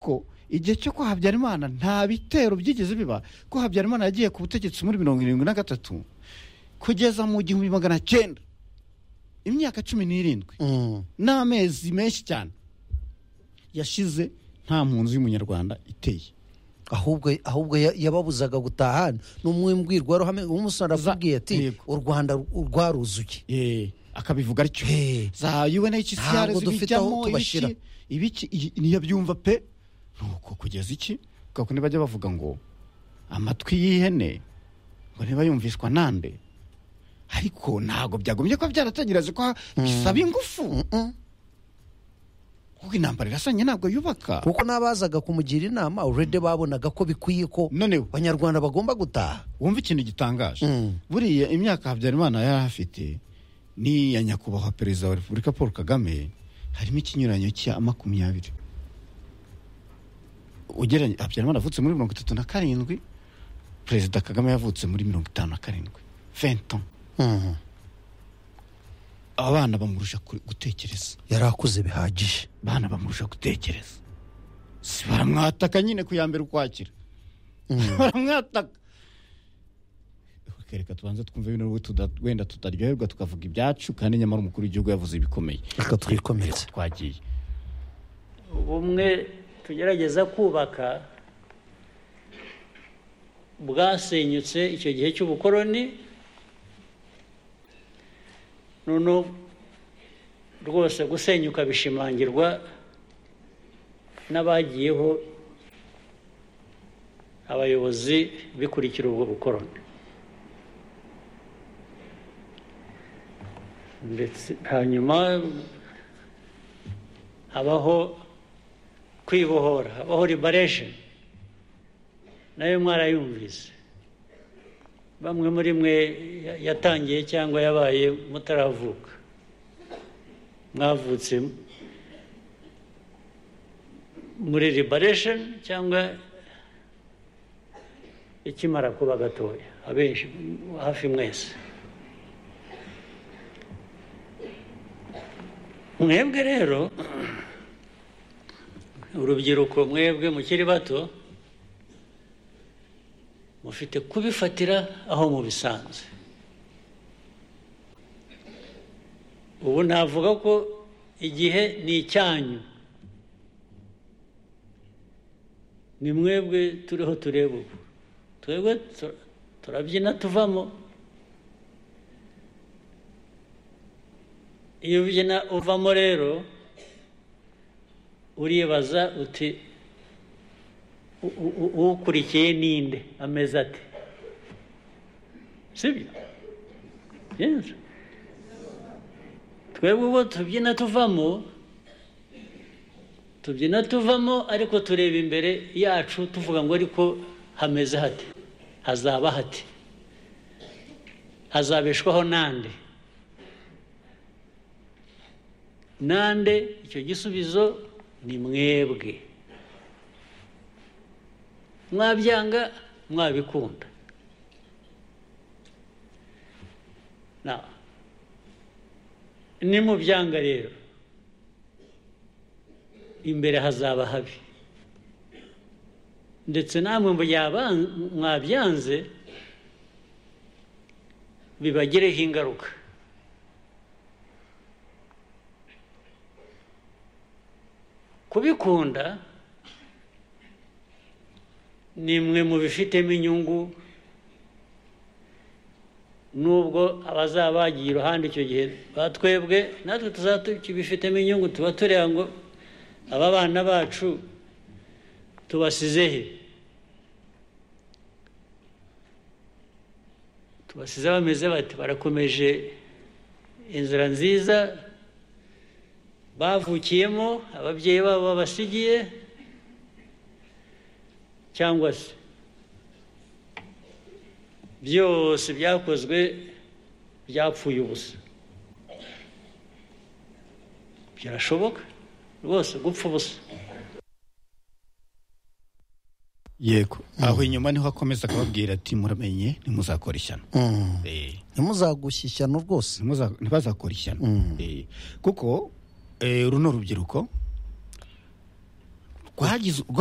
ko igihe cyo kwa habyarimana nta bitero byigeze biba ko habyarimana yagiye ku butegetsi muri mirongo irindwi na gatatu kugeza mu gihumbi magana cyenda imyaka cumi n'irindwi n'amezi menshi cyane yashize nta mpunzi y'umunyarwanda iteye ahubwo ahubwo ya- yababuzaga gutaha n'umwe mbwirwaruhame umusore arakubwiye ati Yego. u rwanda rwaruzuye Eh, akabivuga atyo Eh. za UNHCR Ntabwo dufite aho zibijyamo tubashyira. ibiki ibiki iyi- ntiyabyumva pe nuko kugeza iki kuko bajya bavuga ngo amatwi y'ihene ngo niba yumvishwa nande ariko ntabwo byagombye kuba byarategereje ko bisaba ingufu Mm-mm. kuko intambara irasanye ntabwo yubaka kuko n'abazaga kumugira inama urede babonaga ko bikwiye ko noneho abanyarwanda bagomba gutaha wumva ikintu gitangaje Mm. buriya imyaka habyarimana yari afite ni iya nyakubahwa perezida wa repubulika paul kagame harimo ikinyuranyo cya makumyabiri ugereranya habyarimana avutse muri mirongo itatu na karindwi perezida kagame yavutse muri mirongo itanu na karindwi fenton Mhm. abana bamurusha ku- gutekereza yari akuze bihagije abana bamurusha gutekereza si baramwataka nyine ku ya mbere ukwakira baramwataka reka tubanze twumve bino nubwo tuda- wenda tutaryoherwa tukavuga ibyacu kandi nyamara umukuru w'igihugu yavuze ibikomeye reka twikomeretse twagiye ubumwe tugerageza kubaka bwasenyutse icyo gihe cy'ubukoroni noneho rwose gusenyuka bishimangirwa n'abagiyeho abayobozi bikurikira ubwo bukoroni ndetse hanyuma habaho kwibohora habaho liberation nayo mwarayumvise bamwe muri mwe ya- yatangiye cyangwa yabaye mutaravuka mwavutse m- muri liberation cyangwa ikimara kuba gatoya abenshi hafi mwese mwebwe rero urubyiruko mwebwe mukiri bato mufite kubifatira aho mubisanze ubu navuga ko igihe ni icyanyu ni mwebwe turiho tureba ubu twebwe tu- turabyina tuvamo iyo ubyina uvamo rero uribaza uti "U- u- u- ukurikiye ninde ameze ate sibyo Yes. twebwe ubu tubyina tuvamo tubyina tuvamo ariko tureba imbere yacu tuvuga ngo ariko hameze hate hazaba hate hazabeshwaho nande nande icyo gisubizo ni mwebwe mwabyanga mwabikunda Na- nimubyanga rero imbere hazaba habi ndetse namwe mu yaba- mwabyanze bibagireho ingaruka kubikunda ni mwe mu bifitemo inyungu nubwo abazaba bagiye iruhande icyo gihe batwebwe natwe tuzaba tukibifitemo inyungu tuba tureba ngo aba bana bacu tubasize he tubasize bameze bati barakomeje inzira nziza bavukiyemo ababyeyi babo babasigiye cyangwa se byose byakozwe byapfuye ubusa birashoboka rwose gupfa ubusa yego aho inyuma niho akomeza akababwira ati muramenye ntimuzakora ishyano Mhm. Eh, ntimuzagushe ishyano rwose ntimuza- ntibazakora ishyano Mm. Eh, kuko eh, runo rubyiruko rwagize